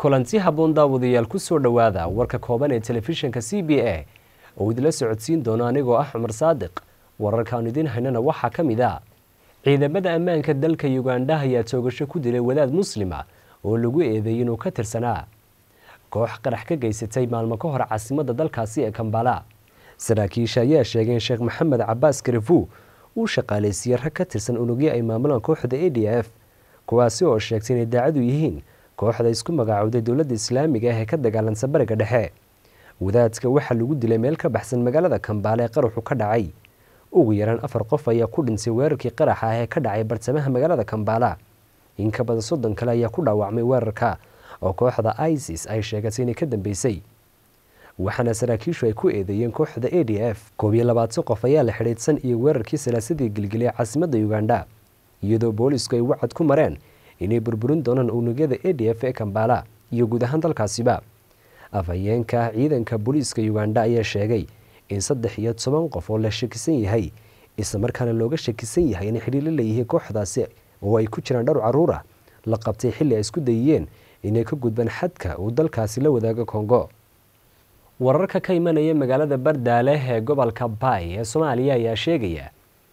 kulanti habboon daawadayaal ku soo dhowaada warka kooban ee telefishinka c b a oo idinla socodsiin doono anigoo ah cumar saadiq wararkaanu idiin haynana waxaa ka mid a ciidamada ammaanka dalka yugandha ayaa toogasho ku dilay wadaad muslima oo lagu eedeeyey inuu ka tirsanaa koox qarax ka geysatay maalmo ka hor caasimadda dalkaasi ee kambala saraakiisha ayaa sheegeen sheekh maxamed cabaas karefu uu shaqaalaysiiyey rag ka tirsan unugyo ay maamulaan kooxda a d f kuwaasi oo sheegtay inay daacadu yihiin kooxda isku magaacowday dowladda islaamiga ah ee ka dagaalansa bariga dhexe wadaadka waxaa lagu dilay meel ka baxsan magaalada kambaale ee qaraxu ka dhacay ugu yaraan afar qof ayaa ku dhintay weerarkii qaraxa ah ee ka dhacay bartamaha magaalada kambaala in ka badan soddon kale ayaa ku dhaawacmay weerarka oo kooxda isis ay sheegatay inay ka dambeysay waxaana saraakiishu ay ku eedeeyeen kooxda a d f koob iyo labaatan qof ayaa la xidhiidsan iyo weerarkii salaasadii gilgilay caasimadda ugandha iyadoo boolisku ay wacad ku mareen inay burburin doonaan unugyada a d f ee kambala iyo guud ahaan dalkaasiba afhayeenka ciidanka booliiska ugandha ayaa sheegay in saddex iyo toban qof oo la shakisan yahay islamarkaana looga shakisan yahay inay xidhiirla leeyihiin kooxdaasi oo ay ku jiraan dhowr caruur ah la qabtay xilli ay isku dayiyeen inay ka gudbaan xadka uu dalkaasi la wadaago kongo wararka ka imanaya magaalada bardaale ee gobolka baay ee soomaaliya ayaa sheegaya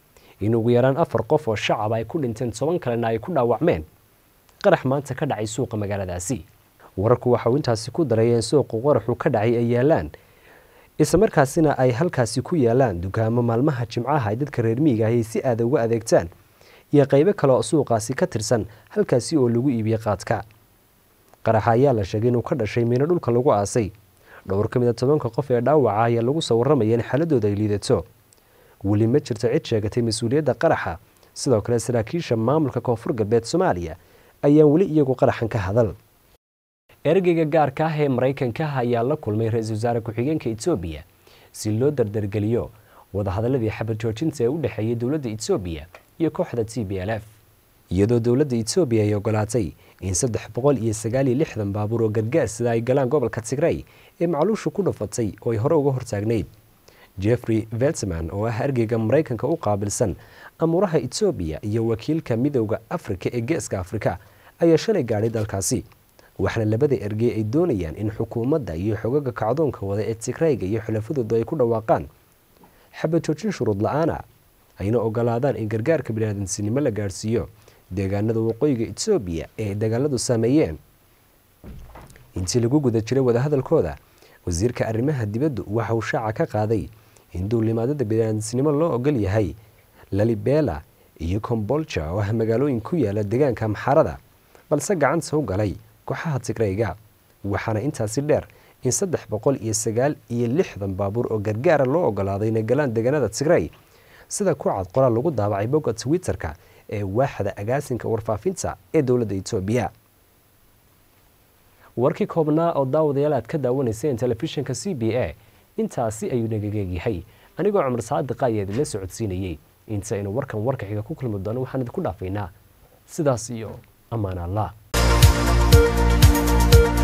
in ugu yaraan afar qof oo shacab ay ku dhinteen toban kalena ay ku dhaawacmeen qarax maanta ka dhacay suuqa magaaladaasi wararku waxa uu intaasi ku daray in suuqu qaraxu ka dhacay ay yaalaan islamarkaasina ay halkaasi ku yaalaan dukaamo maalmaha jimcaha ay dadka reer miiga ahy si aada uga adeegtaan iyo qaybo kale oo suuqaasi ka tirsan halkaasi oo lagu iibiyey qaadka qaraxa ayaa la sheegay inuu ka dhashay miino dhulka lagu aasay dhowr ka mid a tobanka qof ee dhaawaca ayaa lagu soo warramaya in xaaladooda ay liidato weli ma jirto cid sheegatay mas-uuliyadda qaraxa sidoo kale saraakiisha maamulka koonfur galbeed soomaaliya ayaan weli iyagu qaraxan ka hadal ergeyga gaarka ah ee maraykanka ayaa la kulmay ra-iisul wasaare ku-xigeenka etoobiya si loo dardargeliyo wadahadaladii xabad joojinta ee u dhexeeyay dowladda etoobiya iyo kooxda t b l f iyadoo dowladda etoobiya ay ogolaatay in saddex boqol iyo sagaal iyo lixdan baabuur oo gargaar sida ay galaan gobolka tigray ee macluushu ku dhafatay oo ay hore uga hortaagnayd jeffrey veltman oo ah ergeyga maraykanka u qaabilsan amuuraha etoobiya iyo wakiilka midowda afrika ee geeska afrika ayaa shalay gaadhay dalkaasi waxaana labada ergey ay doonayaan in xukuumadda iyo xogaga kacdoonka wada ee tigrayga iyo xulafadooda ay ku dhawaaqaan xabad joojin shuruud la-aana ayna ogolaadaan in gargaarka biniaadansinimo la gaadhsiiyo deegaanada waqooyiga etoobiya ee dagaaladu saameeyeen intii lagu guda jiray wadahadalkooda wasiirka arrimaha dibaddu waxa uu shaaca ka qaaday in duulimaadada biniaadansinimo loo ogol yahay lalibela iyo kombolja oo ah magaalooyin ku yaala deegaanka maxarada balse gacanta u galay kooxaha tigrayga waxaana intaasi dheer in saddex boqol iyo sagaal iyo lixdan baabuur oo gargaara loo ogolaaday inay galaan deegaanada tigray sida ku cad qoraal lagu daabacay bogga twitter-ka ee waaxda agaasinka warfaafinta ee dowladda etoobiya warkii koobnaa oo daawadayaal aad ka daawanayseen telefishinka c b a intaasi ayuu nagageegyahay anigoo cumar saadiqa ayaa idinla socodsiinayey inta aynu warkan warka xiga ku kulmi doono waxaan idinku dhaafaynaa sidaas iyo ammaan allah